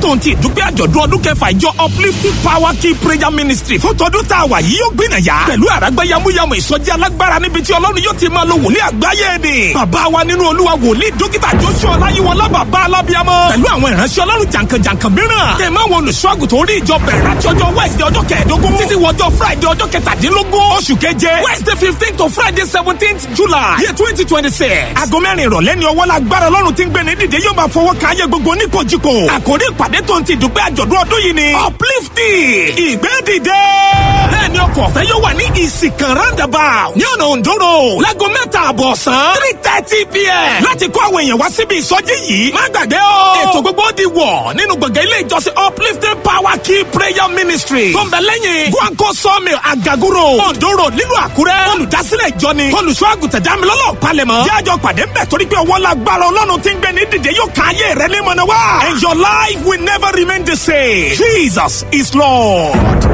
tó ń ti ìdúpẹ́ àjọ̀dún ọdún kẹfà ìjọ uplifting power key prayer ministry fún tọdún tá a wà yìí yóò gbìnàyà pẹ̀lú àràgbá yamuyamu ìsọjí alágbára níbi tí ọlọ́run yóò ti máa lo wòlíì àgbáyé ni. bàbá wa nínú olúwa wòlíì dókítà joshua ọláyíwọlá bàbá alábíàmọ pẹ̀lú àwọn ìránṣẹ́ ọlọ́run jàǹkànjàǹkàn mìíràn. tẹ̀mọ́ àwọn olùṣọ́àgùtàn orí ìjọ bẹ̀rẹ̀ láti ọjọ́ wednesday ọjọ́ kẹẹ̀ẹ́dógún títí wọjọ́ friday ọjọ́ kẹtàdínlógún oṣù keje wednesday fifteen to friday seventeenth july year twenty twenty six. aago mẹ́rin ìrọ̀lẹ́ ni ọwọ́ lágbára ọlọ́run ti ń gbé ní dìde yóò máa fọwọ́ kan ayé gbogbo oníkojúko. àkórí ìpàdé tó ń ti dùgbẹ́ àjọ̀dún ọdún yìí ni uplifting ìgbé dìde. bẹ́ẹ̀ ni ọkọ̀ ọ̀fẹ́ yóò wà ní ìsìnkàn roundabout ní ọ̀nà òǹdó road láago mẹ́ta àbọ̀ ọ̀sán three thirty pm láti kó àwọn èèyàn wá síbi ìsọjí yìí má gbàgbé o. ètò gbogbo di wọ̀ nínú gbọ̀ngàn ilé ìjọsìn uplifting power key prayer ministry tó ń bẹ lẹ́yìn guanco sawmill agaguro òǹdó road nílùú àkúrẹ́ olùdásílẹ̀ ìjọ ni olùṣọ́ àgùntàn dámilọ́lọ́ palẹ̀mọ́ jájọ pàdé ń bẹ̀ torí pé ọwọ́ lágbára ọlọ́run ti ń gbé ní dìde yóò ká ayé rẹ ní mọ̀nà wá and your life will never remain the same jesus is lord.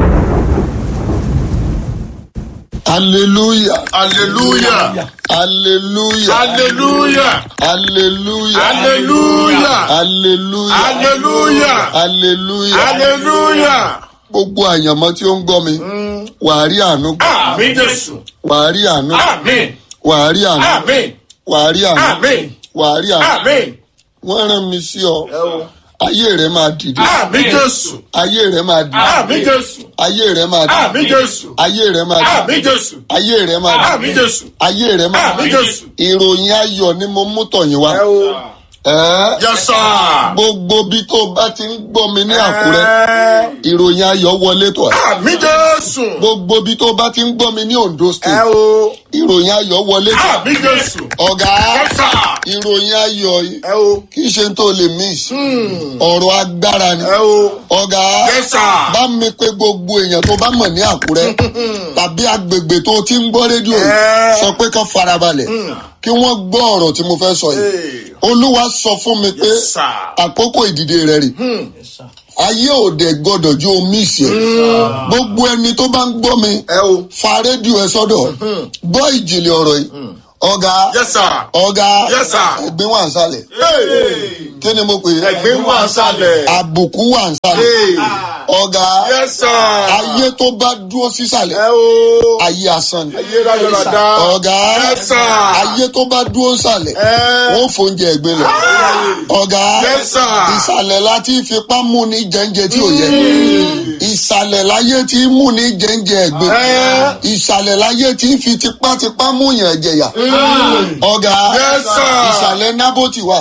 hallelujah hallelujah hallelujah hallelujah hallelujah hallelujah hallelujah hallelujah hallelujah hallelujah gbogbo àyànmọ́ tí ó ń gbọ́ mi wàá rí àánú gbà àmì jésù wàá rí àánú àmì wàá rí àánú àmì wàá rí àánú àmì wàá rí àánú àmì wọ́n rán mi sí ọ ayé rẹ máa dìde àmì jésù ayé rẹ máa dìde àmì jésù ayé rẹ máa àmì dìde jésù ayé rẹ máa àmì dìde jésù ayé rẹ máa àmì dìde jésù ayé rẹ máa àmì dìde jésù. ìròyìn ayọ̀ ni mo mú tọ̀yìn wá ẹ́ẹ́ yẹsà. gbogbo bí tó bá ti ń gbọ́ mi ní àkúrẹ́ ìròyìn ayọ̀ wọlé tọ̀ ẹ́ àmì jésù. gbogbo bí tó bá ti ń gbọ́ mi ní ondo ẹ state o. ìròyìn ayọ̀ wọlé tọ̀ ẹ́ àmì jésù. ọ̀gá yẹsà. ìròyìn ayọ̀ yìí ẹ o. kì í ṣe tó lè miss ọ̀rọ̀ agbára ni ẹ o. ọ̀gá yẹsà. bá mi pé gbogbo èèyàn tó bá mọ̀ ní àkúrẹ́ tàbí agbègbè tó ti ń gbọ́ rédíò yìí Ẹ́. sọ pé kán farabalẹ̀ kí wọ́n gbọ́ ọ̀rọ̀ tí mo fẹ́ sọ yìí Hey. olúwa sọ fún mi pé Yes, sir. àkókò ìdìde rẹ rè ayé òde gbọdọ̀ ju omi ìṣe gbogbo ẹni tó bá ń gbọ́ mi ẹ o. fa rédíò ẹ sọ́dọ̀ gbọ́ ìjìnlẹ̀ ọ̀rọ̀ yìí ọ̀gá yẹsà. ọ̀gá Yes, sir. ẹ̀gbin wà ń sálẹ̀ kí ni mo pè é ẹgbẹ́ wà sálẹ̀. àbùkù wà ń sálẹ̀ ọ̀gá yẹsà. ayé tó bá dúró sísàlẹ̀ ẹ o. ayé asán ni ayé rádaràda. ọ̀gá Yes, sir. ayé tó bá dúró sàlẹ̀ Ẹ́. wọ́n fòúnjẹ ẹ̀gbin lọ ọ̀gá Yes, sir. ìsàlẹ̀ láti fipá mú ní jẹ́ńjẹ tí ò yẹ ìsàlẹ̀ láyé tí mú ní jẹ́ńjẹ ẹ̀gbin Ẹ́. ìsàlẹ̀ láyé tí fi tipátipá mú yàn jẹ̀yà ọ̀gá Yes, sir. ìsàlẹ̀ nábòtì wà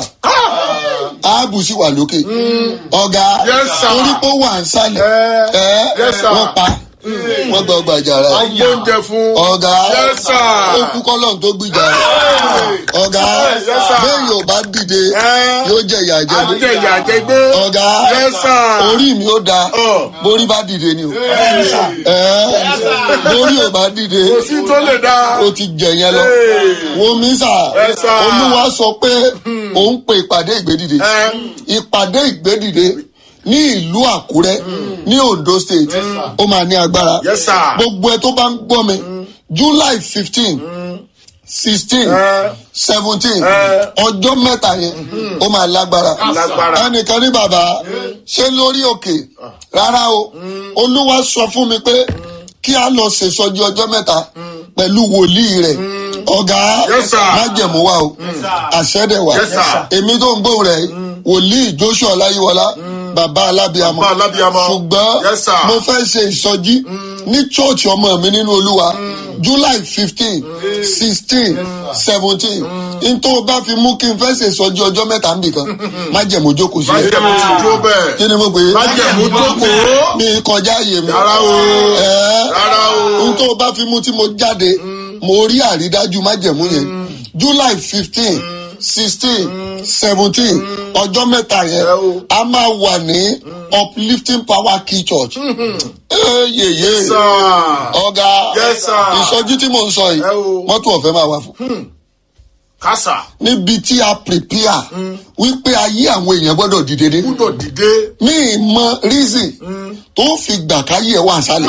áàbù sì wà lókè ọ̀gá Yes, sir. torí pé ó wà ń sálẹ̀ Ẹ́. ẹ́ Yes, sir. wọ́n pa wọ́n gbọ́ gbàjàrà agbóúnjẹ fún. ọ̀gá Yes, sir. ó kú kọ́lọ́n tó gbìjà rẹ̀ ọ̀gá Yes, sir. bẹ́ẹ̀ yóò bá dìde Ẹ́. yóò jẹ ìyà jẹ àjẹ ìyà jẹ gbé. ọ̀gá Yes, sir. orí mi ó da Ọ̀. borí bá dìde ni o ẹ́ borí ò bá dìde kò sí tó lè dá. ó ti jẹ yẹn lọ wo mi sà Yes, sir. olúwa sọ pé òun pe ìpàdé ìgbédìde Ẹ́. ìpàdé ìgbédìde ní ìlú àkúrẹ́ ní ondo state ó máa ní agbára Yes, sir. gbogbo ẹ tó bá ń gbọ́ mi july fifteen sixteen Ẹ́. seventeen Ẹ́. ọjọ́ mẹ́ta yẹn ó máa lágbára Lágbára. ẹnìkan ní bàbá ṣé lórí òkè rárá o olúwa sọ fún mi pé kí a lọ ṣèṣọjí ọjọ́ mẹ́ta pẹ̀lú wòlíì rẹ̀ ọ̀gá Yes, sir. májẹ̀mú wa o àṣẹ́dẹ̀ wa Yes, sir. èmi tó ń gbóhùn rẹ̀ wòlíì joshua ọláyíwọlá bàbá alábíàmọ Bàbá alábíamọ. ṣùgbọ́n Yes, sir. mo fẹ́ ṣe ìsọjí ní church ọmọ mi nínú olúwa july fifteen sixteen seventeen n tó bá fi mú kí n fẹ́ ṣe ìsọjí ọjọ́ mẹ́ta nìkan májẹ̀mú jókòó sí májẹ̀mú ti dúró bẹ́ẹ̀. kí ni mo pè é májẹ̀mú jókòó. mi kọjá àyè mi Rárá o. Ẹ́, Rárá o. n tó bá fi mú tí mo jáde mo rí àrídájú májẹ̀mú yẹn july fifteen sixteen seventeen ọjọ́ mẹ́ta yẹn Ẹ o. a máa wà ní uplifting power key church Ẹ́, yèyé sir. ọ̀gá Yes, sir. ìsọjí tí mò ń sọ yìí Ẹ o. mọ́tò ọ̀fẹ́ máa wà fún kásà. níbi tí a prepare wípé ayé àwọn èèyàn gbọ́dọ̀ dìde dé gbúdọ̀ dìde. mi ì mọ reason tó fi gbà káyé ẹ̀ wà sálẹ̀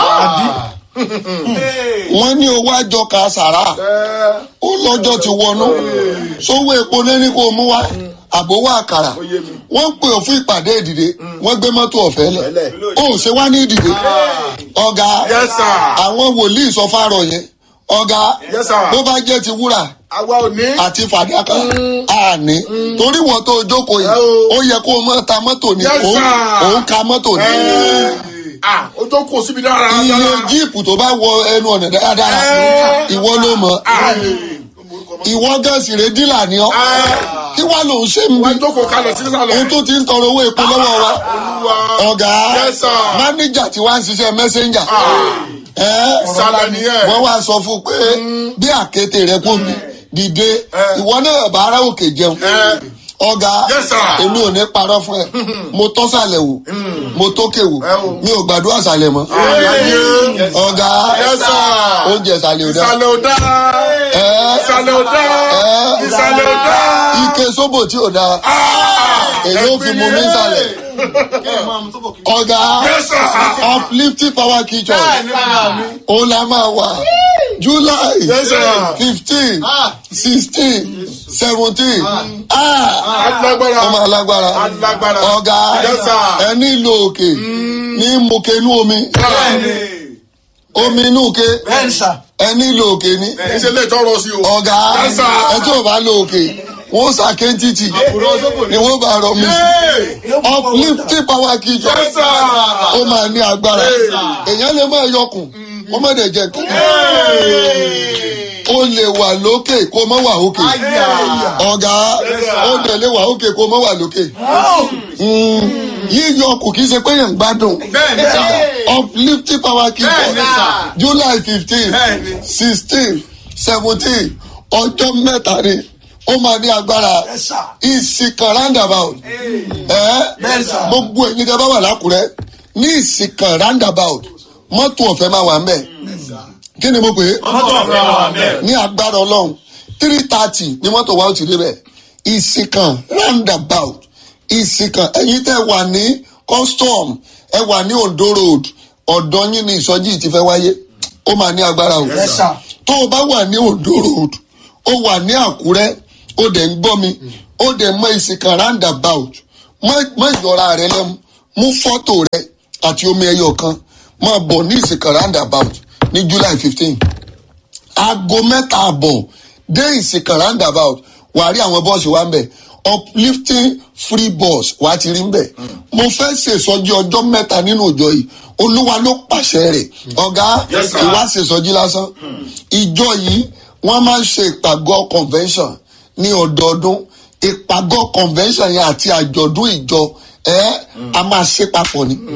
wọ́n ní owó àjọ ka sàrà Ẹ́. ó lọ́jọ́ ti wọnú sówó epo lẹ́ni kò mú wá àbówó àkàrà Ó yé mi. wọ́n ń pè ọ́ fún ìpàdé ìdìde wọ́n gbé mọ́tò ọ̀fẹ́ lẹ̀ Ọ̀fẹ́ lẹ̀. ó ṣe wá ní ìdìde ọ̀gá Yes, sir. àwọn wòlíì sọ fárọ̀ yẹn ọ̀gá Yes, sir. bó bá jẹ́ ti wúrà àwa ò ní. àti fàdákà àní torí wọ́n tó jókòó yìí Ẹ o. ó yẹ kó o mọ̀ ta mọ́tò ni Yes, òun sir. òun ka mọ́tò ni ah o tó kó síbi dára. iye jíìpù tó bá wọ ẹnu ọ̀nà dáradára Ẹ. ìwọ ló mọ̀ ìwọ gẹ̀ẹ́sì rẹ̀ dílà ni ọ́ kí wàá lòun ṣe ń bí wọ́n jókòó kalẹ̀ sí sàlẹ̀. òun tó ti ń tọrọ owó epo lọ́wọ́ wa Olúwa. ọ̀gá Yes, sir. mánéjà tí wàá ń ṣiṣẹ́ mẹ́sẹ́njà ìsàlẹ̀ nìyẹn. wọ́n wá sọ fún un pé bí àkété rẹ kò mí dìde ìwọ náà bá ara òkè jẹun Ẹ. ọ̀gá Yes, sir. èmi ò ní parọ́ fún ẹ mo tọ́ sàlẹ̀ wò mo tókè wò Ẹ o. mi ò gbàdúrà sàlẹ̀ mọ́ Ayé. ọ̀gá Yes, sir. oúnjẹ sàlẹ̀ ò dá ìsàlẹ̀ ò dá. Ẹ. ìsàlẹ̀ ò dá. Ẹ. ìsàlẹ̀ ò dá. ike sóbò tí ò dá èyí ò fi mú mi sàlẹ̀ ọ̀gá Yes, sir. uplifting power kitchen òun la máa wà july Yes, sir. fifteen sixteen seventeen alágbára. ọmọ alágbára Alágbára. ọ̀gá Yes, sir. ẹni ìlò òkè ní mokenu omi omi inú òkè ẹni ìlò òkè ní ìṣe lè tọrọ sí o. ọ̀gá Yes, sir. ẹ tí ò bá lo òkè wọ́n sàkéntìtì ni wọ́n bá rọ mi sí uplifting power kitchen Yes, sir. ó máa ní agbára èèyàn lè máa yọkùn wọ́n má dẹ̀ jẹ́ nǹkan ó lè wà lókè kó má wà òkè ọ̀gá ó dẹ̀ lè wà òkè kó má wà lókè Mm, yíyọ kù kì í ṣe pé yẹn ń gbádùn bẹ́ẹ̀ ni sà. uplifting power Bẹ́ẹ̀ni, keeper sir. july fifteen Bẹ́ẹ̀ni. sixteen seventeen ọjọ́ mẹ́ta ni ó máa ní agbára ìsìnkàn roundabout ẹ gbogbo ẹ̀yin tẹ́ bá wà lákùrẹ́ ní ìsìnkàn roundabout mọ́tò ọ̀fẹ́ máa wà ń bẹ̀ kí ni mo pè é mọ́tò ọ̀fẹ́ wà bẹ́ẹ̀. ní agbára ọlọ́run three thirty ni mọ́tò wa ó ti débẹ̀ ìsìnkàn roundabout ìsìnkàn ẹ̀yin tẹ́ wà ní custom ẹ wà ní ondo road ọ̀dọ́ yín ní ìsọjí yìí ti fẹ́ wáyé ó máa ní agbára o Yes, sir. tó o bá wà ní ondo road ó wà ní àkúrẹ́ ó dẹ̀ ń gbọ́ mi ó dẹ̀ mọ ìsìnkàn roundabout mọ- mọ ìyọra rẹ lẹ́mu mú fọ́tò rẹ àti omi ẹyọ kan máa bọ̀ ní ìsìnkàn roundabout ní july fifteen aago mẹ́ta àbọ̀ dé ìsìnkàn roundabout wàá rí àwọn bọ́ọ̀sì wa ń bẹ̀ uplifting free bus wàá ti rí ń bẹ̀. mo fẹ́ ṣèṣọ́jí ọjọ́ mẹ́ta nínú òjò yìí olúwa ló pàṣẹ rẹ̀ ọ̀gá Yes, sir. ìwà ṣèṣọ́jí lásán ìjọ yìí wọ́n máa ń ṣe ìpàgọ́ convention ní ọdọọdún ìpàgọ́ convention yẹn àti àjọ̀dún ìjọ ẹ̀ a máa ṣe papọ̀ ni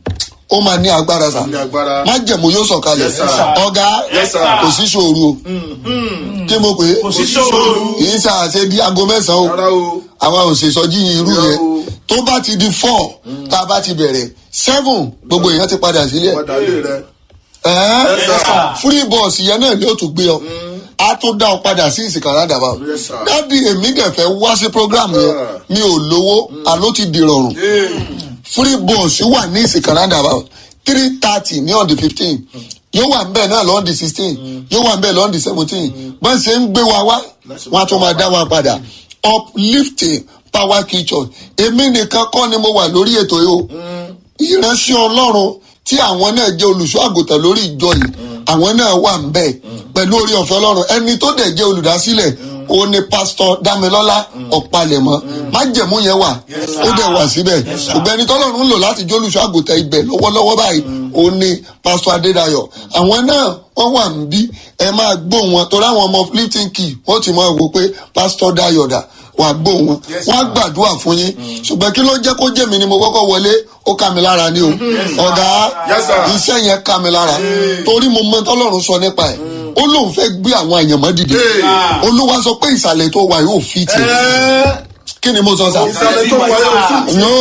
ó máa ní agbára sa ní agbára. májẹ̀mú yóò sọ̀kalẹ̀ Yes, sir. ọ̀gá Yes, sir. kò sí ṣòro o kí mo pè é sí ṣòro. kì í ṣàṣe di aago mẹ́sàn-án rárá o o. àwa ò ṣèṣọ́jí irú Rárá yẹn o. tó bá ti di four tá a bá ti bẹ̀rẹ̀ seven gbogbo èèyàn ti padà sílẹ̀ padà lé rẹ. ẹ̀ẹ́n Yes, sir. free bus yẹn náà ni ó tún gbé ọ a tún dá ọ padà sí ìsìnkà rádàbà Yes, sir. dádì èmi dẹ̀ fẹ́ wá sí program yẹn Ah. mi ò lówó àló ti dìrọ̀rùn free bus wà ní ìsìnkà rádàbà three thirty ní on the fifteen yóò wà nbẹ náà lọ́n di sixteen yóò wà nbẹ lọ́n di seventeen bọ́n ṣe ń gbé wa wá wọ́n á tún máa dá wa padà uplifting power kitchen èmi nìkan kọ́ ni mo wà lórí ètò yìí o ìránṣẹ́ ọlọ́run tí àwọn náà jẹ́ olùṣọ́ àgùntàn lórí ìjọ yìí àwọn náà wà ń bẹ̀ pẹ̀lú orí ọ̀fẹ́ ọlọ́run ẹni tó dẹ̀ jẹ́ olùdásílẹ̀ òun ni pásítọ̀ dámilọ́lá ọ̀pálẹ̀mọ́ májẹ̀mú yẹn wà ó dẹ̀ wà síbẹ̀ ṣùgbọ́n ẹni tọ́lọ́run ń lò láti jẹ́ olùṣọ́ àgùntàn ibẹ̀ lọ́wọ́lọ́wọ́ báyìí òun ni pásítọ̀ adédayọ̀ àwọn náà wọ́n wà ń bí ẹ máa gbó wọn torí àwọn ọmọ lifting key wọ́n ti máa wò pé pásítọ̀ dayọ̀ dà wà á gbó wọn wọ́n á gbàdúrà fún yín ṣùgbọ́n kí ló jẹ́ kó jẹ́ mi ni mo kọ́kọ́ wọlé ó ká mi lára ni o ọ̀gá Yes, sir. iṣẹ́ yẹn ká mi lára torí mo mọ tọ́lọ́run sọ nípa ẹ̀ ó lóun fẹ́ gbé àwọn àyànmọ́ dìde Hey. olúwa sọ pé ìsàlẹ̀ tó wà yóò fi tì Ẹ́, kí ni mo sọ sá ìsàlẹ̀ tó wáyé òfin. no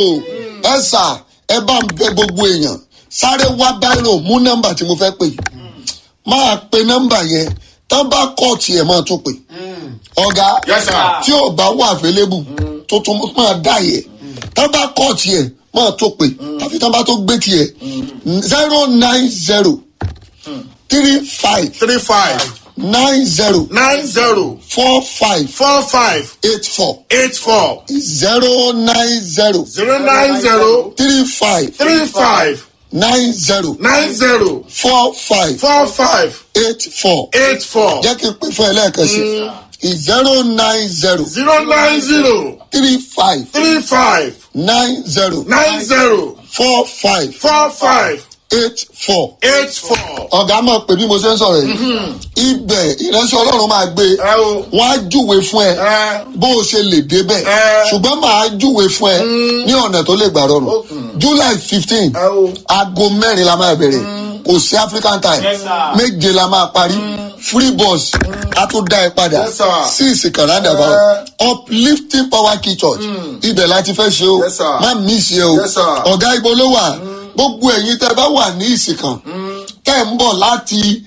ẹ sà ẹ bá ń bẹ gbogbo èèyàn sáré wá báírò mú nọ́mbà tí mo fẹ́ pè máa pe nọ́mbà yẹn tán bá kọ́ọ̀tì ẹ̀ máa tún pè ọ̀gá Yes, sir. tí ò bá wà available tó tún máa dá yẹ tán bá kọ́ọ̀tì ẹ̀ máa tó pè àfi tán bá tó gbé tiẹ̀ zero nine zero three five three five nine zero nine zero four five four five eight four eight four zero nine zero zero nine zero three five three five nine zero nine zero four five four five eight four. eight four jẹ́ kí n pè fún ẹ lẹ́ẹ̀kan sí zero nine zero zero nine zero three five three five nine zero nine zero four five four five eight four. eight four. ọ̀gá mọ̀ pé bí mo ṣe ń sọ̀rọ̀ yìí ibẹ̀ ìránṣẹ́ ọlọ́run máa gbé ẹ o wọ́n á júwe fún ẹ ẹ bó o ṣe lè débẹ̀ Ẹ. ṣùgbọ́n màá júwe fún ẹ ní ọ̀nà tó lè gbà rọrùn july fifteen ẹ o aago mẹ́rin la máa bẹ̀rẹ̀ kò sí african time Yes, sir. méje la máa parí free bus a tún dá ẹ padà Yes, sir. sí ìsìnkàn roundabout uplifting power key church ibẹ̀ la ti fẹ́ ṣe o Yes, sir. má miss yẹ o Yes, sir. ọ̀gá ibo ló wà gbogbo ẹ̀yin tẹ́ bá wà ní ìsìnkàn tẹ́ ń bọ̀ láti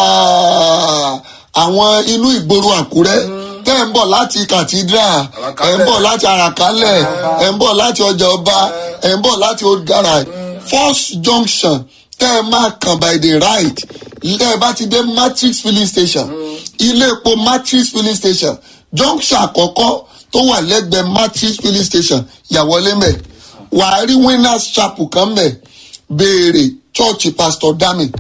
ah, àwọn inú ìgboro àkúrẹ́ tẹ́ ń bọ̀ láti cathedral ẹ̀ ń bọ̀ láti àràkálẹ̀ ẹ̀ ń bọ̀ láti ọjà ọba ẹ̀ ń bọ̀ láti old garage first junction tẹ́ ẹ máa kàn by the right tẹ́ ẹ bá ti dé matrix filling station ilé epo matrix filling station junction àkọ́kọ́ tó wà lẹ́gbẹ̀ẹ́ matrix filling station yàwọlé mẹ́ wàá rí winners chapel kan mẹ́ béèrè church pastor dami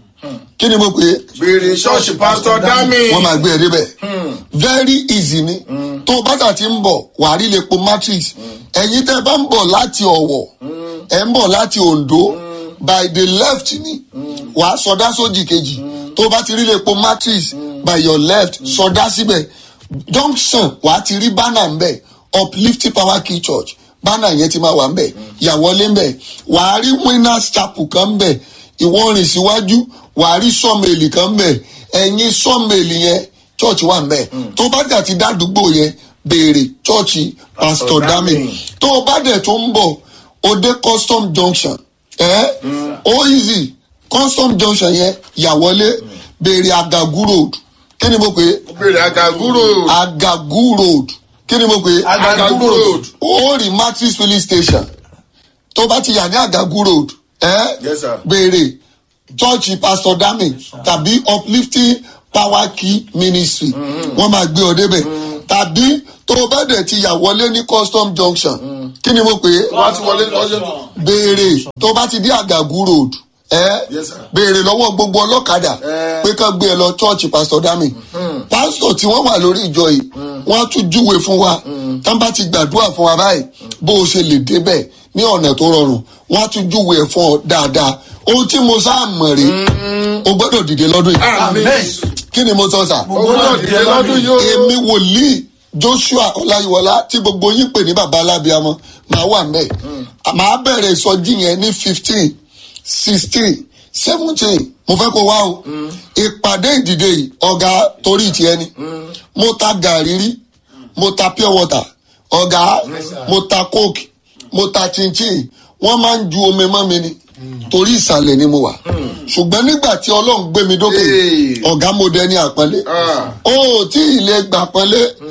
kí ni mo pè é béèrè ṣọ́ọ̀ṣì pásítọ̀ dámì. wọ́n máa gbé ẹ débẹ̀ very easy ni tó o bá tà ti ń bọ̀ wàá rí lepo matrix ẹ̀yin tẹ́ ẹ bá ń bọ̀ láti ọ̀wọ̀ ẹ̀ ń bọ̀ láti ondo by the left ni wàá sọdá sójì kejì tó o bá ti rí lepo matrix by your left sọdá síbẹ̀ junction wàá ti rí banner ńbẹ̀ uplifting power key church banner yẹn ti máa wà ńbẹ̀ yàwọlé ńbẹ̀ wàá rí winners chapel kan ńbẹ̀ ìwọ rìn síwájú wàá rí sọ́ọ̀mẹ̀lì kan ńbẹ̀ ẹ̀yìn sọ́ọ̀mẹ̀lì yẹn church wà ńbẹ̀ tó bá dà ti dádúgbò yẹn béèrè church pastor dami tó o bá dẹ̀ tó ń bọ̀ o dé custom junction ẹ̀ ó easy custom junction yẹn yàwọlé béèrè agagu road kí ni mo pè é béèrè àgàgúrò. agagu road kí ni mo pè é Agagu road. ó rí matrix filling station tó bá ti yà ní agagu road ẹ Yes, sir. béèrè church pastor dami tàbí uplifting power key ministry wọn máa gbé ọ débẹ tàbí tó o bá dẹ̀ ti yà wọlé ní custom junction kí ni mo pè é wọ́n ti wọlé lọ́jọ́ béèrè tó bá ti dé àgàgù road ẹ Yes, sir. béèrè lọ́wọ́ gbogbo ọlọ́kadà Eh. pé kán gbé ẹ lọ church pastor dami pásítọ̀ tí wọ́n wà lórí ìjọ yìí wọ́n á tún júwe fún wa tán bá ti gbàdúrà fún wa báyìí bó o ṣe lè débẹ̀ ní ọ̀nà tó rọrùn wọ́n á tún júwe ẹ̀ fún ọ dáadáa ohun tí mo sáà mọ̀ rí o gbọ́dọ̀ dìde lọ́dún yìí Amen. kí ni mo sọ sà owó náà dìde lọ́dún yìí o. èmi wòlíì joshua ọláyíwọlá tí gbogbo yín pè ní baba alábíàmọ máa wà mẹ màá bẹ̀rẹ̀ ìsọjí yẹn ní fifteen sixteen seventeen mo fẹ́ kó wá o ìpàdé ìdìde yìí ọ̀gá torí tiẹ̀ ni mo ta gàrí rí mo ta pure water ọ̀gá mo ta coke mo ta chinchin wọ́n máa ń ju omi mọ́ mi ni torí ìsàlẹ̀ ni mo wà ṣùgbọ́n nígbà tí ọlọ́run gbé mi dókè Hey. ọ̀gá mo dẹni àpọ́nlé Ah. ó tí ì lè gbà pọ́nlé